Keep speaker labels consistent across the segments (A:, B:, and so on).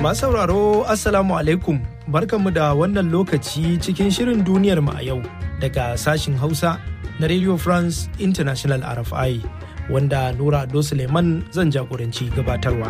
A: Masu sauraro Assalamu alaikum barkanmu da wannan lokaci cikin shirin duniyar mu a yau daga sashin Hausa na Radio France International RFI wanda Nura Ado Suleiman zan jagoranci gabatarwa.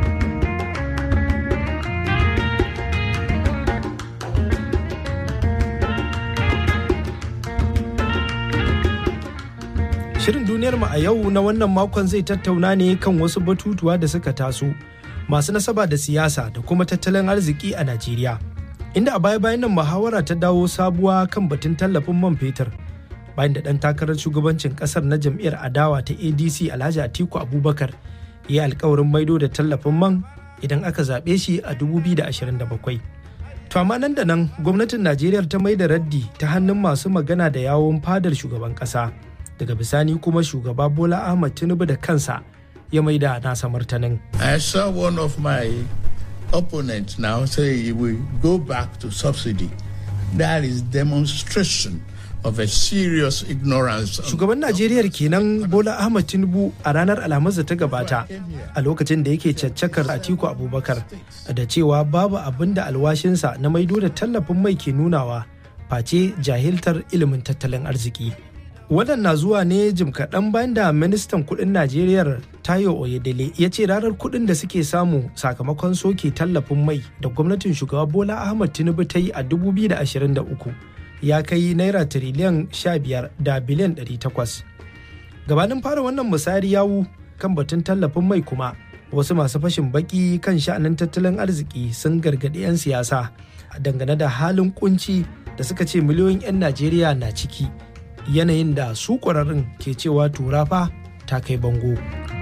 A: Shirin duniyar mu a yau na wannan makon zai tattauna ne kan wasu batutuwa da suka taso masu nasaba da siyasa da kuma tattalin arziki a Najeriya. Inda a baya-bayan nan muhawara ta dawo sabuwa kan batun tallafin man fetur bayan da ɗan takarar shugabancin ƙasar na jam'iyyar adawa ta ADC Alhaji Atiku Abubakar ya yi alkawarin maido da tallafin man idan aka zaɓe shi a 2027. To amma nan da nan gwamnatin Najeriya ta mai da raddi ta hannun masu magana da yawon fadar shugaban ƙasa. Daga bisani kuma shugaba Bola Ahmad Tinubu da kansa ya mai da nasa martanin.
B: I saw one of my opponents now say we go back to subsidy. That is demonstration of a serious ignorance.
A: Shugaban Najeriya kenan Bola Ahmad Tinubu a ranar Alhamis da ta gabata a lokacin da yake caccakar Atiku Abubakar da cewa babu abin da alwashinsa na maido da tallafin mai ke nunawa face jahiltar ilimin tattalin arziki. Wannan na zuwa ne jim kaɗan bayan da ministan kuɗin Najeriya Tayo Oyedele ya ce ranar kuɗin da suke samu sakamakon soke tallafin mai da gwamnatin shugaba Bola Ahmad Tinubu ta yi a 2023 ya kai naira tiriliyan 15 da biliyan 800. Gabanin fara wannan misari yawu kan batun tallafin mai kuma wasu masu fashin baki kan sha'anin tattalin arziki sun gargaɗi 'yan siyasa dangane da halin kunci da suka ce miliyoyin 'yan Najeriya na ciki. yanayin da su ƙwararrun ke cewa turafa ta kai bango.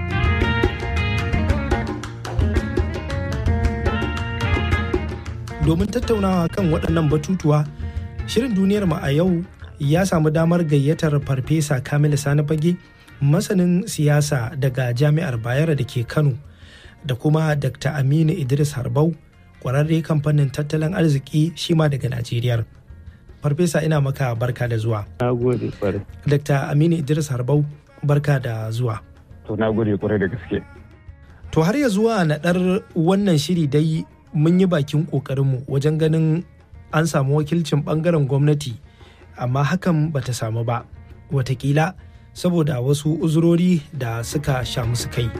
A: Domin tattaunawa kan waɗannan batutuwa, shirin duniyar mu a yau ya samu damar gayyatar farfesa Kamilu Sani Fage, masanin siyasa daga Jami'ar Bayero da ke Kano, da kuma Dr. Aminu Idris Harbau, ƙwararre kamfanin tattalin arziki shi ma daga Najeriya. farfesa ina maka barka da zuwa.
C: Na gode kwarai.
A: Dr. Aminu Idris Harbau barka da zuwa.
C: To na gode kwarai da gaske.
A: To har ya zuwa naɗar wannan shiri dai mun yi bakin ƙoƙarinmu wajen ganin an samu wakilcin ɓangaren gwamnati amma hakan bata samu ba. Watakila saboda wasu uzurori da suka sha musu kai.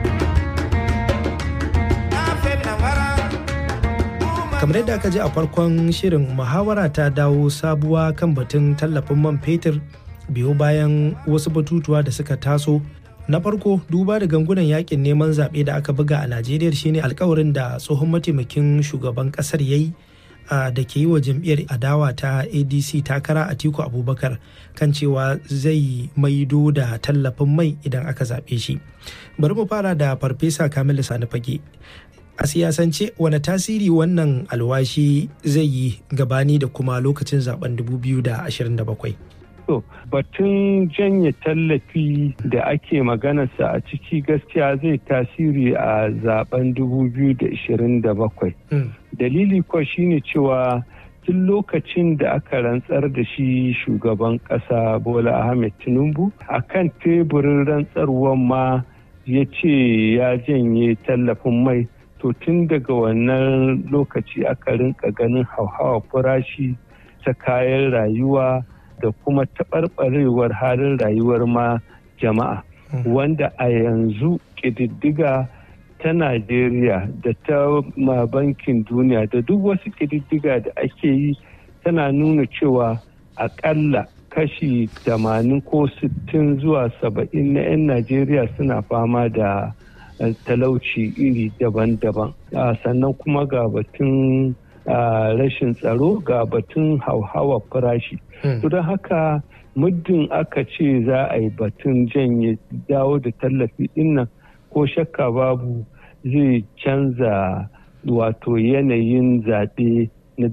A: kamar yadda aka ji a farkon shirin muhawara ta dawo sabuwa kan batun tallafin man fetur biyo bayan wasu batutuwa da suka taso na farko duba da gangunan yakin neman zaɓe da aka buga a najeriya shine alkawarin da tsohon mataimakin shugaban ƙasar ya yi da ke yi wa jam'iyyar adawa ta adc takara a tiku abubakar kan cewa zai maido da tallafin mai idan aka zaɓe shi bari mu fara da farfesa kamilu sani fage a siyasance wane tasiri wannan alwashi zai yi gabani da kuma lokacin zaben 2027
C: To, batun janye tallafi da ake maganarsa a ciki gaskiya zai tasiri a zaben 2027. Dalili kuwa shine cewa tun lokacin da aka rantsar da shi shugaban ƙasa Bola Ahmed Tinubu a kan teburin rantsarwar ma ya ce ya janye tallafin mai to tun daga wannan lokaci aka rinka ganin hauhawa farashi ta kayan rayuwa da kuma taɓarɓarewar halin rayuwar ma jama'a wanda a yanzu ƙididdiga ta najeriya da ta bankin duniya da duk wasu ƙididdiga da ake yi tana nuna cewa aƙalla kashi 80 ko 60 zuwa 70 na 'yan najeriya suna fama da talauci iri daban-daban sannan kuma ga batun rashin tsaro ga batun hauhawa farashi to don haka muddin aka ce za a yi batun janye dawo da tallafi dinnan ko shakka babu zai canza wato yanayin zaɓe na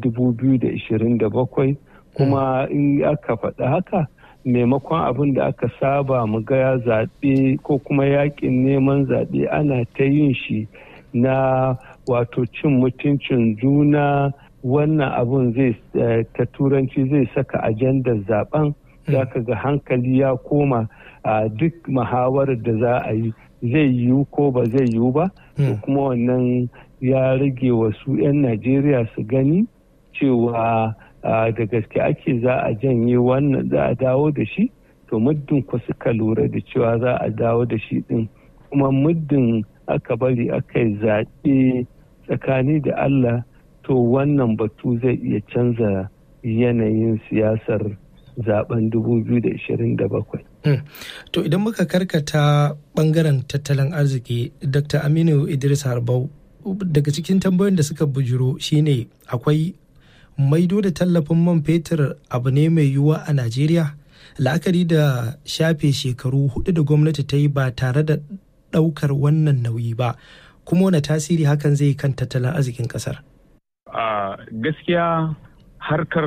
C: 2027 kuma in aka faɗa haka maimakon abin da aka saba mu ga zaɓe ko kuma yakin neman zaɓe ana ta yin shi na wato cin mutuncin juna wannan abun zai ta turanci zai saka ajandar zaben za ka ga hankali ya koma a duk muhawarar da za a yi zai yiwu ko ba zai yiwu ba to kuma wannan ya rage wasu 'yan najeriya su gani cewa da gaske ake za a janye wannan za a dawo da shi to muddin ku suka lura da cewa za a dawo da shi din kuma muddin aka bari aka yi zaɓe tsakani da allah to wannan batu zai iya canza yanayin siyasar zaben 2027
A: To idan muka karkata bangaren tattalin arziki, Dr. Aminu Idris Harbau daga cikin tambayoyin da suka bujuro shine akwai maido da tallafin man fetur abu ne mai yiwuwa a Najeriya? La'akari da shafe shekaru hudu da gwamnati ta yi ba tare da ɗaukar wannan nauyi ba, kuma wani tasiri hakan zai kan tattalin arzikin ƙasar?
D: gaskiya harkar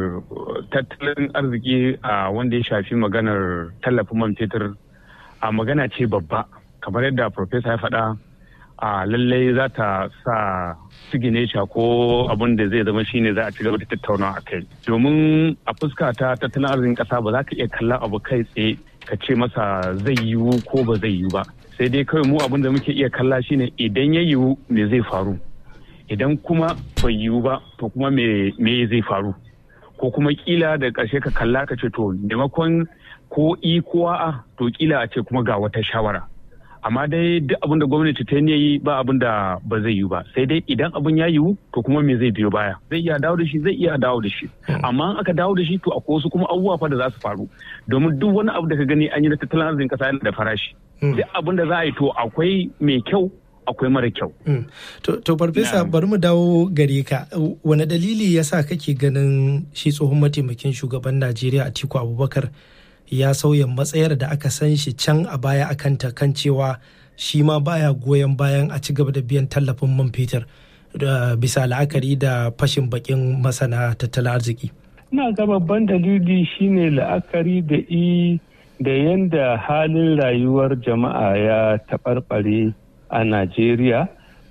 D: tattalin arziki a wanda ya shafi maganar tallafin man fetur a magana ce babba kamar yadda profesa ya faɗa a lallai za ta sa sigineca ko abin da zai zama shine za a ci gaba da tattaunawa a kai domin a fuska ta tattalin arzikin ƙasa ba za ka iya kalla abu kai tsaye ka ce masa zai yiwu ko ba zai yiwu ba sai dai kawai mu abin da muke iya kalla shine idan ya yiwu me zai faru idan kuma bai yiwu ba to kuma me zai faru ko kuma kila da ƙarshe ka kalla ka ce to maimakon ko i ko a to kila a ce kuma ga wata shawara amma dai duk abin da gwamnati ta yi ba abin da ba zai yiwu ba sai dai idan abin ya yiwu to kuma me zai biyo baya zai iya dawo da shi zai iya dawo da shi amma in aka dawo da shi to akwai wasu kuma abubuwa fa da za su faru domin duk wani abu da ka gani an yi na tattalin arzikin kasa yana da farashi duk abin da za a yi to akwai mai kyau akwai mara kyau.
A: To, farfesa bari mu dawo gare ka. Wane dalili ya sa kake ganin shi tsohon mataimakin shugaban Najeriya Atiku Abubakar ya sauya matsayar da aka san shi can a baya akan ta kan cewa shi ma baya goyon bayan a ci gaba da biyan tallafin man fetur bisa la'akari da fashin bakin masana tattalin arziki.
C: Ina ga babban dalili shine la'akari da i da yanda halin rayuwar jama'a ya taɓarɓare a Najeriya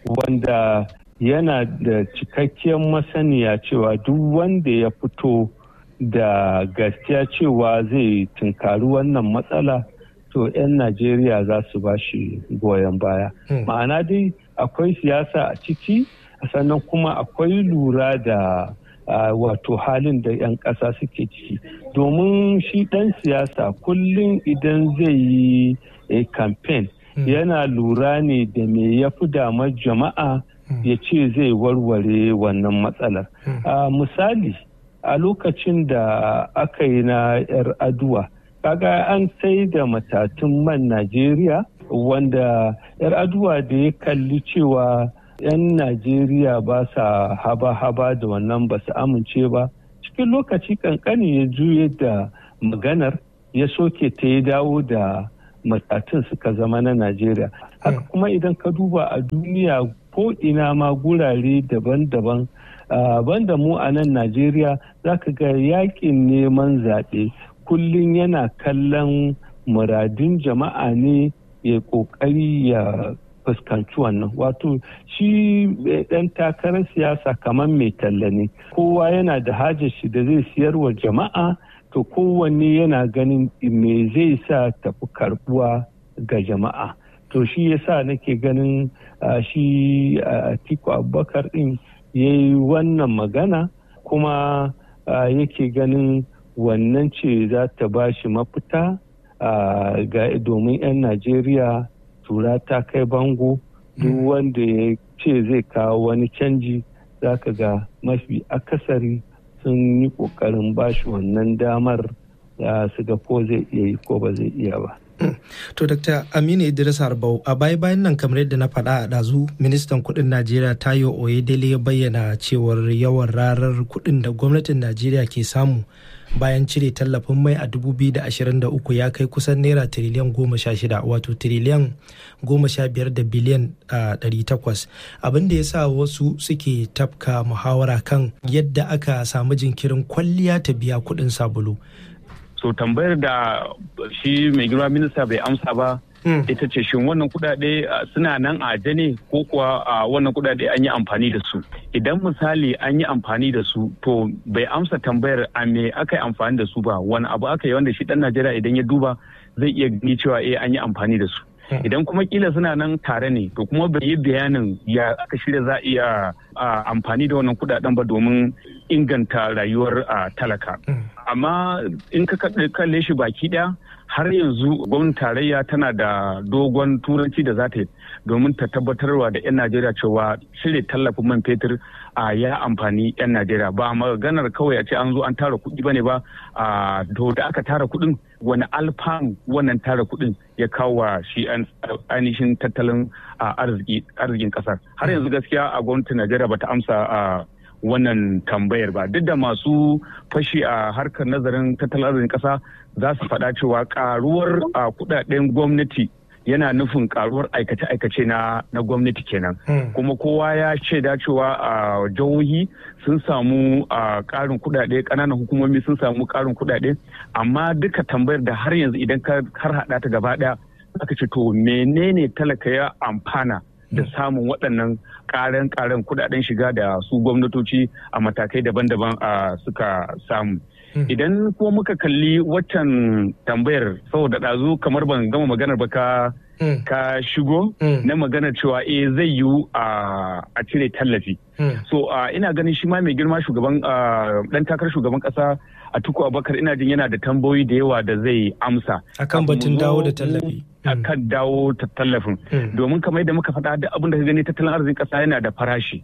C: wanda yana da cikakkiyar masaniya cewa duk wanda ya fito da gaskiya cewa zai tunkari wannan matsala to 'yan Najeriya za su ba shi goyon baya. Ma'ana dai akwai siyasa a ciki sannan kuma akwai lura da uh, wato halin da 'yan ƙasa suke ciki. Domin shi ɗan siyasa kullum idan zai yi a campaign yana lura ne da me ya fi damar jama'a ya ce zai warware wannan matsalar. misali a lokacin da aka yi na 'yar aduwa kaga an sai da matatun man najeriya wanda 'yar aduwa da ya kalli cewa 'yan najeriya ba sa haba-haba da wannan ba su amince ba cikin lokaci kankani ya juye da maganar ya soke ta ya dawo da matatun suka zama na Najeriya. Haka kuma idan ka duba a duniya ko ina ma gurare daban-daban banda mu a nan Najeriya za ka ga yakin neman zaɓe kullum yana kallon muradin jama'a ne ya ƙoƙari ya fuskanci wannan wato shi ɗan takarar siyasa kamar mai talla ne kowa yana da hajar shi da zai siyarwa jama'a to kowanne yana ganin me zai sa tafi karbuwa ga jama'a to shi yasa nake ganin shi atiku abubakar din ya yi wannan magana kuma yake ganin wannan ce za ta ba shi mafita domin 'yan najeriya tura ta kai bango duk wanda ya ce zai kawo wani canji za ka ga mafi akasari sun yi kokarin bashi wannan damar da su ga ko zai iya yi ko ba zai iya ba.
A: To, Dr. Aminu Idris Harbau, a baya bayan nan kamar yadda na faɗa a ɗazu, ministan kuɗin Najeriya Tayo Oyedele ya bayyana cewar yawan rarar kuɗin da gwamnatin Najeriya ke samu bayan cire tallafin mai a 2023 ya kai kusan naira tiriliyan goma sha shida wato tiriliyan goma sha biyar da biliyan ɗari takwas abin da ya sa wasu suke tafka muhawara kan yadda aka samu jinkirin kwalliya ta biya kuɗin sabulu
D: so tambayar da shi mai girma minista bai amsa ba ita ce shin wannan kudade suna nan a ne ko kuwa wannan kudade an yi amfani da su idan misali an yi amfani da su to bai amsa tambayar a me aka yi amfani da su ba wani abu aka yi wanda shi dan najeriya idan ya duba zai iya gani cewa eh an yi amfani da su idan kuma kila suna nan tare ne to kuma bai yi bayanin ya aka shirya za a iya amfani da wannan kudaden ba domin inganta rayuwar talaka amma in ka kalle shi baki daya har yanzu gwamnatin tarayya tana da dogon turanci da za ta yi domin ta tabbatarwa da 'yan najeriya cewa cire tallafin man fetur a ya amfani 'yan najeriya ba maganar kawai a ce an zo an tara kuɗi bane ba a to da aka tara kuɗin wani alfanu wannan tara kuɗin ya kawo wa shi ainihin tattalin arzikin ƙasar har yanzu gaskiya a gwamnatin najeriya bata amsa a wannan tambayar ba duk da masu fashi a harkar nazarin tattalin arzikin ƙasa za su faɗa cewa ƙaruwar kuɗaɗen gwamnati yana nufin karuwar aikace-aikace na na gwamnati kenan kuma kowa ya shaida cewa a jihohi sun samu a karin kudade kananan hukumomi sun samu karin kudade amma duka tambayar da har yanzu idan ka har hada ta gaba daya aka ce to menene talaka ya amfana da samun waɗannan ƙaren ƙaren kudaden shiga da su gwamnatoci a matakai daban-daban suka samu idan kuma muka kalli waccan tambayar saboda ɗazu kamar ban gama maganar ba ka ka shigo na maganar cewa eh zai yiwu a cire tallafi so ina ganin shi ma mai girma shugaban dan takarar shugaban kasa a tuku abakar ina jin yana da tambayoyi da yawa da zai amsa
A: akan batun dawo da tallafi
D: akan dawo ta tallafin domin kamar yadda muka faɗa duk abin da ka gani tattalin arzikin ƙasa yana da farashi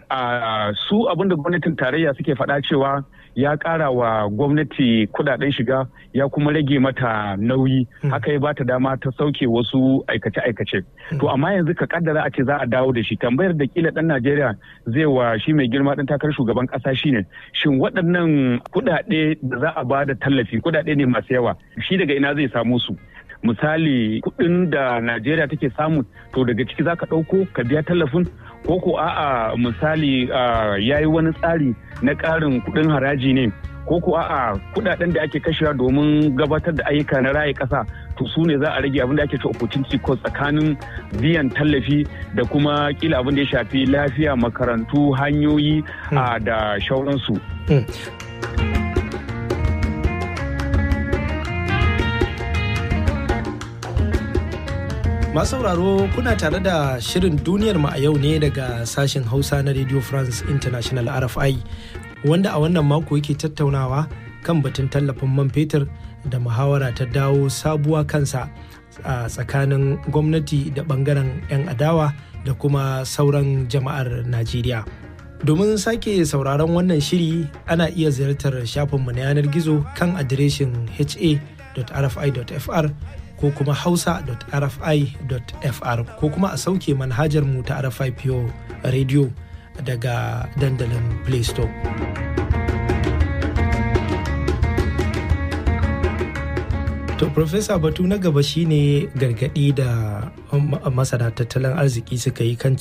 D: su abin da gwamnatin tarayya suke faɗa cewa ya ƙara wa gwamnati kudaden shiga ya kuma rage mata nauyi haka ya bata dama ta sauke wasu aikace-aikace to amma yanzu ka kaddara a ce za a dawo da shi tambayar da kila dan najeriya zai wa shi mai girma dan takarar shugaban ƙasa shine shin waɗannan kudade da za a ba da tallafi kudade ne masu yawa shi daga ina zai samu su misali kuɗin da najeriya take samu to daga ciki za ka ɗauko ka biya tallafin ko ko a'a misali ya yi wani tsari na ƙarin kuɗin haraji ne ko ko a'a kuɗaɗen da ake kashewa domin gabatar da ayyuka na raye ƙasa to su ne za a rage abin da ake ce opportunity cost tsakanin biyan tallafi da kuma kila abin da ya shafi lafiya makarantu hanyoyi da shauransu.
A: Masu sauraro kuna tare da shirin duniyar mu a yau ne daga sashen Hausa na Radio France International RFI wanda a wannan mako yake tattaunawa kan batun tallafin man fetur da muhawara ta dawo sabuwa kansa a tsakanin gwamnati da bangaren 'yan adawa da kuma sauran jama'ar Najeriya. Domin sake sauraron wannan shiri ana iya ziyartar shafinmu na yanar gizo kan adireshin ha.rfi.fr ko kuma hausa.rfi.fr ko kuma a sauke manhajar mu ta RFI Pure Radio daga dandalin Play Store. To, Profesa Batu na gaba shine gargadi da masana tattalin arziki suka yi kan